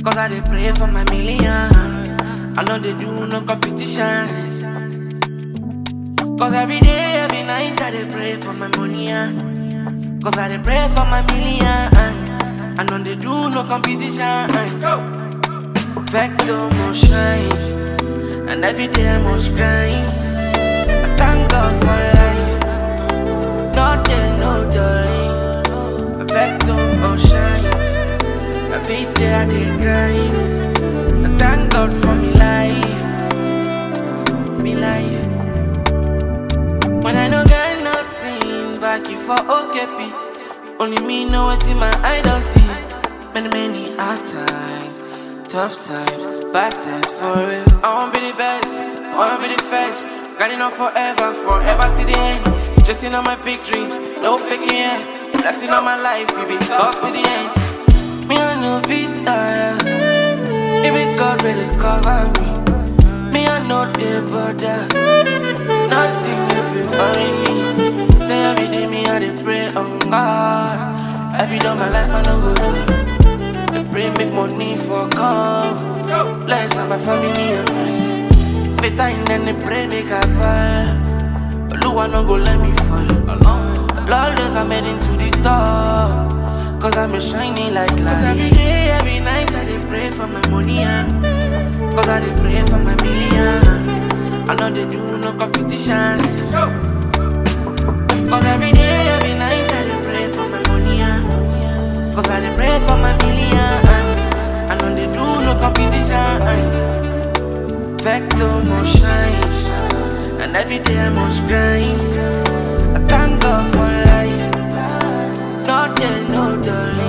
Cause I dey pray for my million. I know they do no competition. Cause every day, every night, I dey pray for my money. ah. Cause I dey pray for my million. I know they do no competition. Vector must shine. And every day I must grind. I thank God for life. Not there, no darling. Vector must shine. Every day I dey grind. I thank God for me life. Me life. When I no get nothing back you for OKP. Only me know what in my eye don't see. Many, many hard times, tough times, bad times for real. I wanna be the best, I wanna be the first. Got enough forever, forever to the end. Just in on my big dreams, no faking it. Blessing on my life, we be close to the end. Me I know fit tire. Maybe God will cover me. Me I know the border. Nothing if you worry me. Say every day me I dey pray on God. Every day of my life I no go do. They pray make money for come. Bless on my family and friends. Every time then they pray make I fall. Oluwa no go let me fall. Lord, I'm heading to the top. Cause I'm a shining like light. Cause every day, every night, I dey pray for my money. ah. Cause I dey pray for my million. I know they do no competition. Cause every day, every night, I dey pray for my money. ah. Cause I dey pray for my million. I know they do no competition. Vector must shine. And every day I must grind. I thank God for life. Not there, no darling.